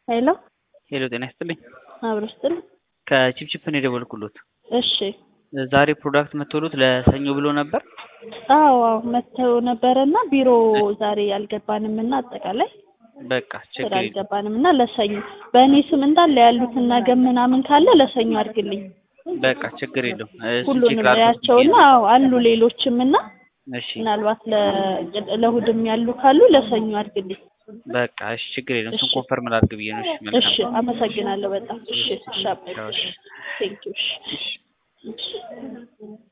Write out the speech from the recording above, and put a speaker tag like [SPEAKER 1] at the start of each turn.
[SPEAKER 1] ሄሎ
[SPEAKER 2] ሄሎ ጤና ይስጥልኝ።
[SPEAKER 1] አብሮ ስትል
[SPEAKER 2] ከቺፕቺፕ ነው የደወልኩሎት።
[SPEAKER 1] እሺ
[SPEAKER 2] ዛሬ ፕሮዳክት መጥቶሎት ለሰኞ ብሎ ነበር።
[SPEAKER 1] አዎ አዎ መተው ነበረና ቢሮ ዛሬ አልገባንም እና አጠቃላይ
[SPEAKER 2] በቃ
[SPEAKER 1] ስራ
[SPEAKER 2] ችግር የለም።
[SPEAKER 1] አልገባንም እና ለሰኞ በእኔ ስም እንዳለ ያሉትን ነገ ምናምን ካለ ለሰኞ አድርግልኝ
[SPEAKER 2] በቃ ችግር የለውም። እሱን ቼክ
[SPEAKER 1] ሁሉንም
[SPEAKER 2] ላድርግ
[SPEAKER 1] ያቸውና
[SPEAKER 2] ብዬ ነው።
[SPEAKER 1] አዎ አሉ ሌሎችም እና
[SPEAKER 2] እሺ
[SPEAKER 1] ምናልባት ለ- ለእሑድም ያሉ ካሉ ለሰኞ አድርግልኝ
[SPEAKER 2] በቃ እሺ ችግር የለም። እሱን
[SPEAKER 1] እሺ።
[SPEAKER 2] ኮንፈርም ላድርግ ብዬ ነው። እሺ መልካም
[SPEAKER 1] እሺ አመሰግናለሁ በጣም እሺ እሺ አባዬ
[SPEAKER 2] ቻው፣
[SPEAKER 1] እሺ
[SPEAKER 2] እሺ።
[SPEAKER 1] ቴንኪው እሺ
[SPEAKER 2] እሺ።
[SPEAKER 1] እሺ